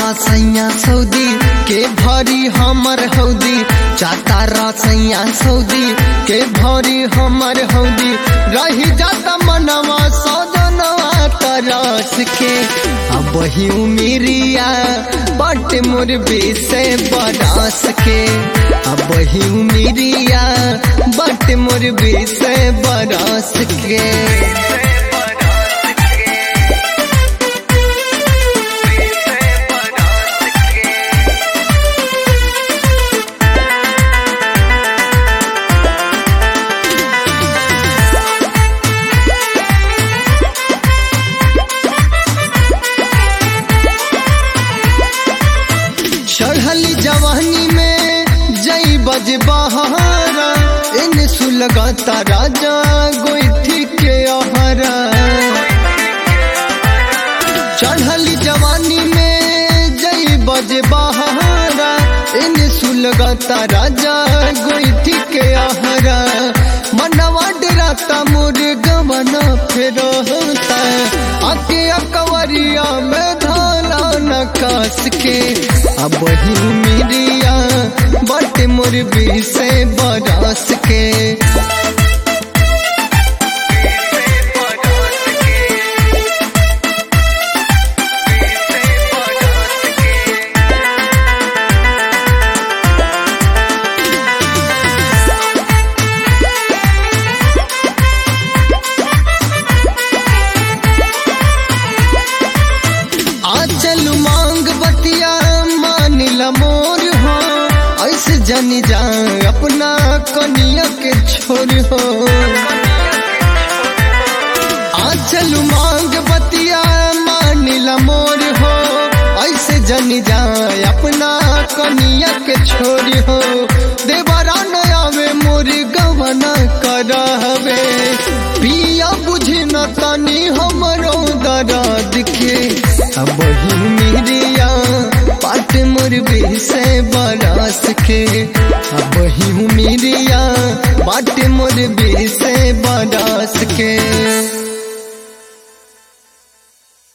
रसैया Saudi के भरी हमर हौदी चाहता रसैया सऊदी के भरी हमर हौदी रही जाता मनवा सजनवा तरस के अब ही उमिरिया बट मोर से बरस के अब ही उमिरिया बट मोर से बरस के चढ़ली जवानी में जई बज बहारा इन सुलगता राजा गोइठी के अहरा चढ़ली जवानी में जई बज बहारा इन सुलगता राजा गोइठी के अहरा मनवा डराता मोर गमना फिर होता आके अकवरिया में धाला नकास के अब ही मिरिया बट मोर से बरस के आचल मांग बतिया मानिल मोर हो ऐसे जनी जा अपना कनिया के छोर हो आचल मांग बतिया मानिल मोर हो ऐसे जनी जा अपना कनिया के छोर हो देवरा नया में मोर गवना करहबे पिया बुझी न तनी हमरो दर्द के अब ही मिरिया पाट मोर से बरस के अब ही मिरिया पाट मोर से बरस के